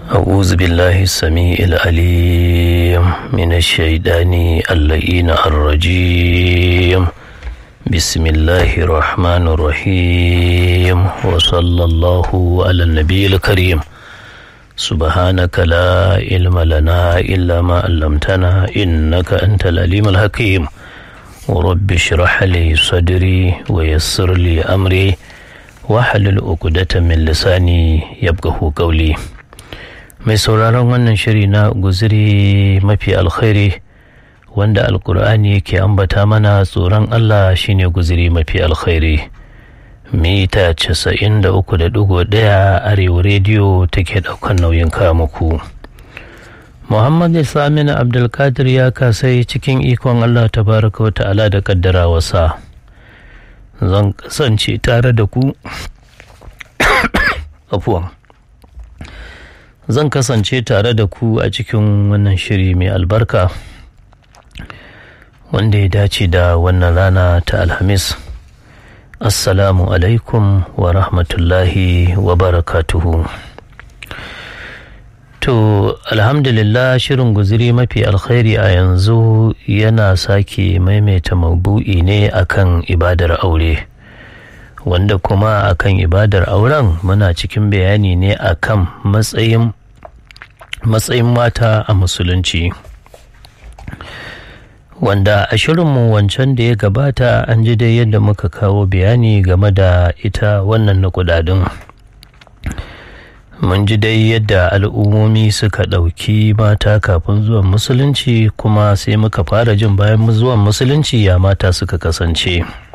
أعوذ بالله السميع العليم من الشيطان اللئين الرجيم بسم الله الرحمن الرحيم وصلى الله على النبي الكريم سبحانك لا علم لنا إلا ما علمتنا إنك أنت العليم الحكيم ورب اشرح لي صدري ويسر لي أمري wahalul uqdata min lisani yabqahu qawli mai sauraron wannan shiri na guziri mafi alkhairi wanda alkur'ani yake ambata mana tsoron Allah shine guziri mafi alkhairi mita casa'in da uku da dugu ɗaya arewa rediyo take ɗaukan nauyin muku. Muhammad Samin Abdulkadir ya kasai cikin ikon Allah tabaraka wa ta'ala da kaddara wasa. zan kasance tare da ku afuwan zan kasance tare da ku a cikin wannan shiri mai albarka wanda ya dace da wannan rana ta alhamis assalamu alaikum wa rahmatullahi wa barakatuhu To, alhamdulillah shirin guziri mafi alkhairi a yanzu yana sake maimaita mabu'i ne akan ibadar aure. Wanda kuma akan ibadar auren muna cikin bayani ne akan matsayin matsayin mata a musulunci. Wanda a shirinmu wancan da ya gabata an ji dai yadda muka kawo bayani game da ita wannan na kudadin. mun ji dai yadda al'ummomi suka ɗauki mata kafin zuwan musulunci kuma sai muka fara jin bayan zuwan musulunci ya mata suka kasance